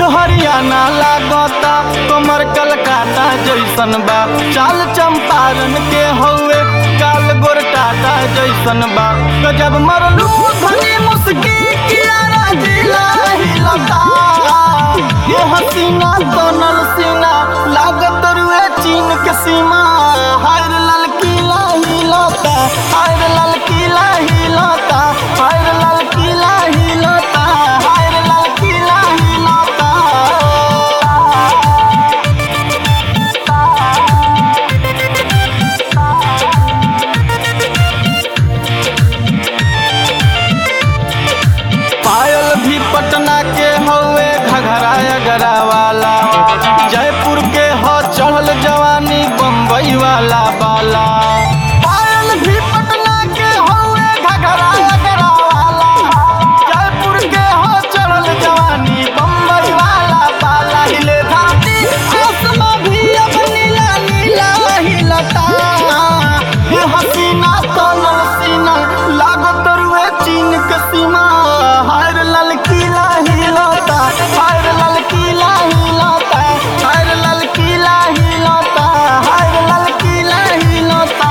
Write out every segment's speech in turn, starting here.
कुछ हरियाणा लागता कमर कलकाता जैसन बा चाल चंपारण के हौवे काल गोर टाटा जैसन बा गजब मरलू धनी मुस्की कियारा जिला हिलता ये हसीना तनल सीना लागत रुए चीन के सीमा हायर ललकीला हिलता हायर ललकीला हिलता हायर ललकीला हिलता हायर ललकीला हिलता पायल भी पटना के हौवे घघरा अगरा वाला जयपुर के हो चढ़ल जवानी बम्बई वाला बाला पायल भी पटना के हौवे घघरा अगरा वाला जयपुर के हो चढ़ल जवानी बम्बई वाला बाला हिले धाती आसमां भी अब नीला नीला हिलता ये हसीना तनल सीना लागत रुए चीन के सीमा हायर ललकीला हिलता हायर ललकीला हिलता हायर ललकीला हिलता हायर ललकीला हिलता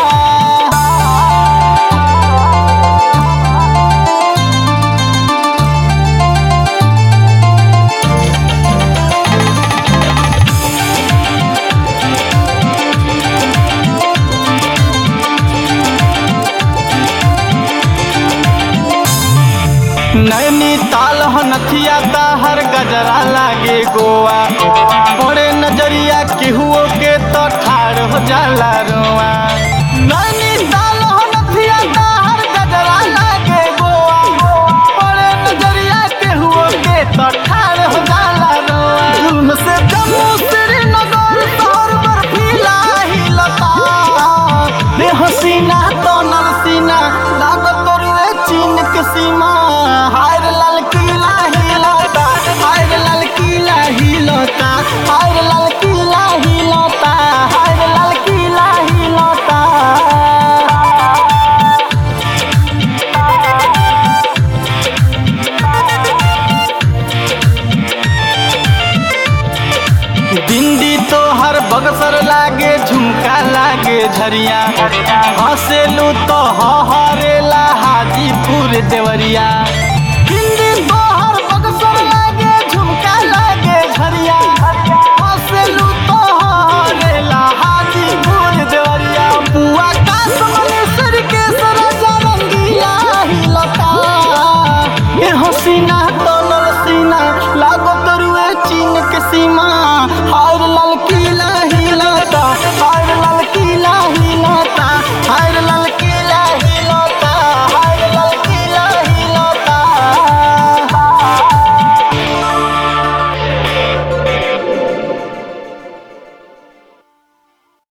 नैनी ताल हनथिया हर गजरा लागे गोवा बड़े नजरिया केहुओ के तो ठाड़ हो जाला रोआ नैनी ताल हनथिया हर गजरा लागे गोवा बड़े नजरिया केहुओ के तो ठाड़ हो जाला रोआ जुल्म से जम्मू श्रीनगर शहर बर्फीला हिलता रे हसीना तो नरसीना लागत रुए चीन के सीमा हायर ललकीला हिलता हायर ललकीला हिलता हायर ललकीला हिलता हायर ललकीला हिलता बिंदी तो हर बगसर लागे झुमका लागे झरिया हंसेलू तो हरेला हाजीपुर देवरिया